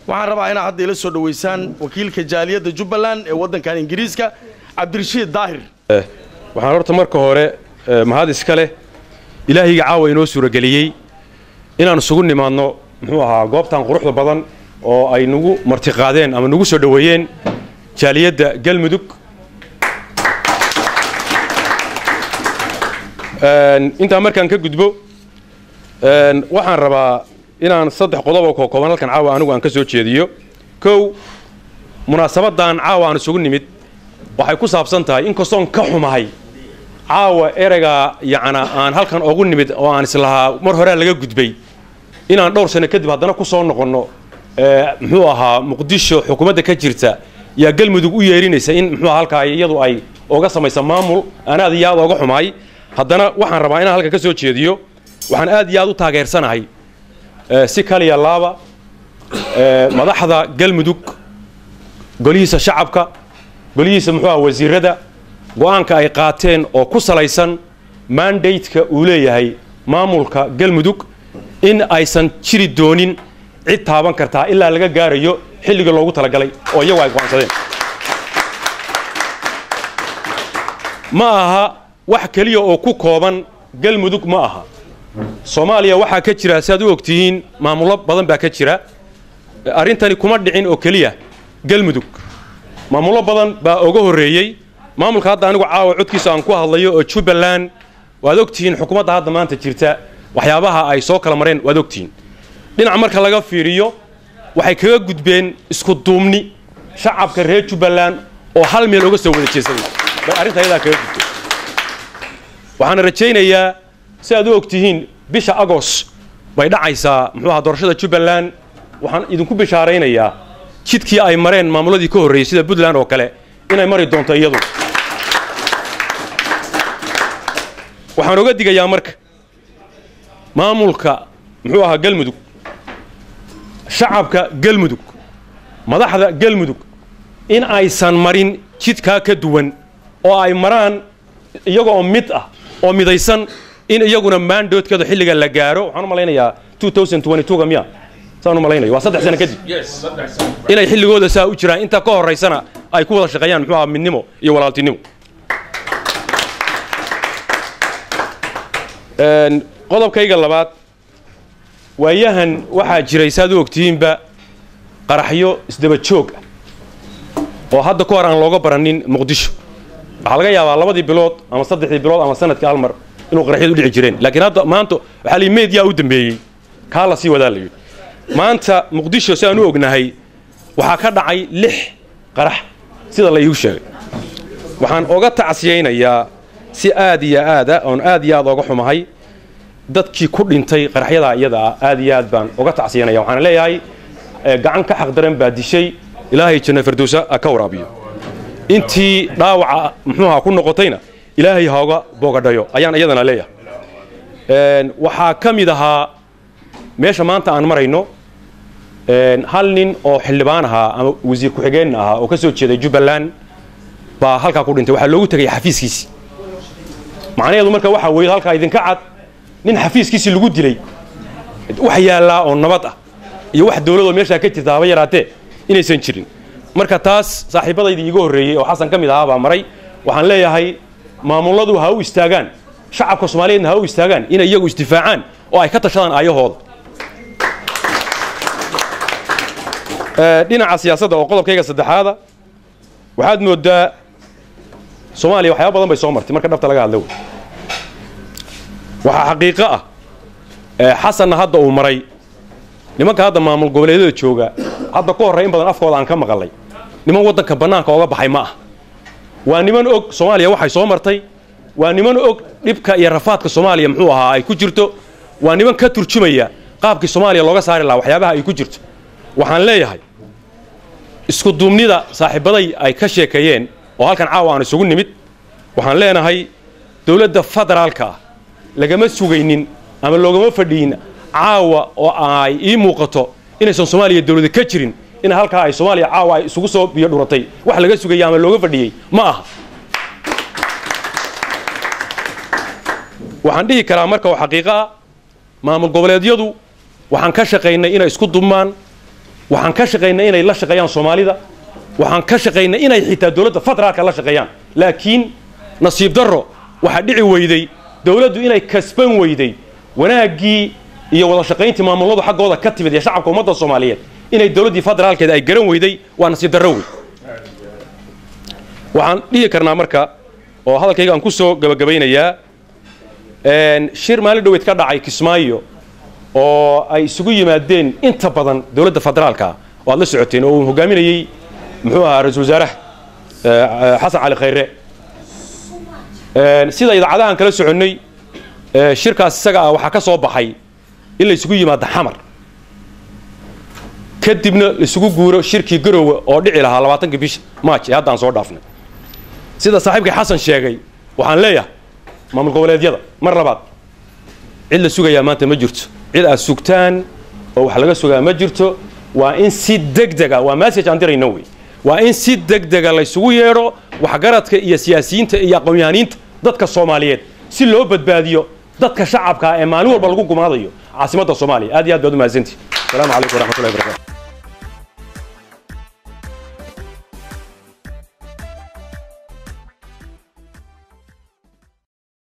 waxaan rabaa inaad hadda ila soo dhoweysaan wakiilka jaaliyadda jubbaland ee waddankan ingiriiska cabdirashiid daahir waxaan horta marka hore mahad iska leh ilaahayga caawa inoo suurageliyey inaan isugu nimaadno muxuu ahaa goobtan quruxda badan oo ay nagu martiqaadeen ama nagu soo dhoweeyeen jaaliyadda galmudug intaa markaan ka gudbo waxaan rabaa inaan saddex qodob oo kookooban halkan caawa anigu aan ka soo jeediyo kow munaasabadan caawa aan isugu nimid waxay ku saabsan tahay inkastoon ka xumahay caawa ereygaa yacna aan halkan ogu nimid oo aan islahaa mar horea laga gudbay inaan dhowr sano kadib haddana ku soo noqonno muxuu ahaa muqdisho xukuumadda ka jirta yaa galmudug u yeerinaysa in muxuu halkaa iyadu ay oga samaysa maamul aan aad iyo aad ooga xumahay haddana waxaan rabaa inaan halkan ka soo jeediyo waxaan aad iyo aad u taageersanahay si kaliya laaba madaxda galmudug golihiisa shacabka golihiisa muxuu aha wasiirada go-aanka ay qaateen oo ku salaysan mandateka uu leeyahay maamulka galmudug in aysan jiri doonin cid taaban kartaa ilaa laga gaarayo xilligii loogu talagalay oo iyagu ay go'aansadeen ma aha wax keliya oo ku kooban galmudug ma aha soomaaliya waxaa ka jira si aad u ogtihiin maamullo badan baa ka jira arrintani kuma dhicin oo keliya galmudug maamullo badan baa oga horreeyey maamulka hadda anigu caawa codkiisa aan ku hadlayo oo jubbaland waad ogtihiin xukuumadda hadda maanta jirta waxyaabaha ay soo kala mareen waad ogtihiin dhinac marka laga fiiriyo waxay kaga gudbeen isku duubni shacabka reer jubbaland oo hal meel oga soo wada jeesaday bay arrinta ayadaa kaga gudbeen waxaana rajaynayaa si aad u ogtihiin bisha agos bay dhacaysaa muxuu aha doorashada jubbaland waxaan idinku bishaaraynayaa jidkii ay mareen maamulladii ka horreeyey sida puntland oo kale inay mari doonto iyadu waxaan oga digayaa marka maamulka muxuu ahaa galmudug shacabka galmudug madaxda galmudug in aysan marin jidkaa ka duwan oo ay maraan iyaga oo mid ah oo midaysan in iyaguna maandoodkeeda xilliga la gaaro waxaan u malaynayaa ga miya saan u malaynaya waa saddex sano kadib inay xilligooda saa u jiraan inta ka horaysana ay ku wada shaqeeyaan muxuu aha midnimo iyo walaaltinimo qodobkayga labaad waayahan waxaa jiray saaad u ogtihiinba qaraxyo isdaba joog ah oo hadda ka hor aan looga baranin muqdisho waxaa laga yaabaa labadii bilood ama saddexdii bilood ama sanadkii hal mar inuu qaraxyadu dhici jireen laakiin hadda maanta waxaa la meediyaa u dambeeyey kaa la sii wadaa la yidhi maanta muqdisho si aan u ognahay waxaa ka dhacay lix qarax sida la iigu sheegay waxaan oga tacsiyaynayaa si aad iyo aada oon aad iyo aad ooga xumahay dadkii ku dhintay qaraxyadaa iyada ah aad iyo aad baan oga tacsiyanaya waxaan leeyahay gacan ka xaqdaran baa dishay ilaahay janna fardowsa ha ka waraabiyo intii dhaawaca muxuuha ku noqotayna ilaahay hooga boogadhayo ayaan iyadana leeyahay waxaa ka mid ahaa meesha maanta aan marayno hal nin oo xildhibaan ahaa ama wasiir ku-xigeen ahaa oo ka soo jeeday jubbaland baa halkaa ku dhintay waxaa loogu tegay xafiiskiisii macnaheedu marka waxaa weeye halkaa idinka cad nin xafiiskiisii lagu dilay wax yaallaa oo nabad ah iyo wax dowladoo meeshaa ka jirta haba yaraatee inaysan jirin marka taas saaxiibadaydii iiga horreeyey oo xasan ka mid ahaa baa maray waxaan leeyahay maamulladu ha u istaagaan shacabka soomaaliyeedna ha u istaagaan inay iyagu isdifaacaan oo ay ka tashadaan aayahooda dhinaca siyaasadda oo qodobkayga saddexaada waxaad moodaa soomaaliya waxyaaba badan bay soo martay marka dhabta laga hadla wey waxaa xaqiiqo ah xasanna hadda uu maray nimanka hadda maamul goboleedyada jooga hadda ka horray in badan afkooda aan ka maqalay niman waddanka bannaanka ooga baxay ma ah waa niman og soomaaliya waxay soo martay waa niman og dhibka iyo rafaadka soomaaliya muxuu ahaa ay ku jirto waa niman ka turjumaya qaabkii soomaaliya looga saari lahaa waxyaabaha ay ku jirto waxaan leeyahay isku duubnida saaxiibaday ay ka sheekeeyeen oo halkan caawa aan isugu nimid waxaan leenahay dowladda federaalka ah lagama sugaynin ama loogama fadhiyin caawa oo ay ii muuqato inaysan soomaaliya dowlada ka jirin in halkaa ay soomaaliya caawa ay isugu soo biyo dhuratay wax laga sugaya ama looga fadhiyey ma aha waxaan dhihi karaa marka oo xaqiiqo ah maamul goboleedyadu waxaan ka shaqaynay inay isku dubmaan waxaan ka shaqaynay inay la shaqeeyaan soomaalida waxaan ka shaqaynay inay xitaa dowladda federaalka la shaqeeyaan laakiin nasiib darro waxaa dhici weyday dowladdu inay kasban weyday wanaaggii iyo wada shaqayntii maamuladu xaggooda ka timid ee shacabka ummadda soomaaliyeed inay dowladdii federaalkeeda ay garan weyday waa nasiib darro wey waxaan dhihi karnaa marka oo hadalkayga aan ku soo gabagabaynayaa shir maalin dhoweyd ka dhacay kismaayo oo ay isugu yimaadeen inta badan dowladda federaalka oo aad la socoteen oo uu hogaaminayey muxuu ahaa ra-iisul wasaaraha xasan cali khayre sida idaacadahan kala soconnay shirkaas isaga ah waxaa ka soo baxay in la isugu yimaado xamar kadibna laisugu guuro shirkii garowe oo dhici lahaa labaatankii bisha maaj ee haddaan soo dhaafnay sida saaxiibkii xasan sheegay waxaan leeyahay maamul goboleedyada mar labaad cid la sugayaa maanta ma jirto cid aad sugtaan oo wax laga sugaa ma jirto waa in si degdega waa message aan dirayno wey waa in si degdega laysugu yeedho waxgaradka iyo siyaasiyiinta iyo aqoon-yahaniinta dadka soomaaliyeed si loo badbaadiyo dadka shacabkaa ee maalin walba lagu gumaadayo caasimadda soomaaliya aad iyo aad baad u mahadsantihi السلام عليكم ورحمة الله وبركاته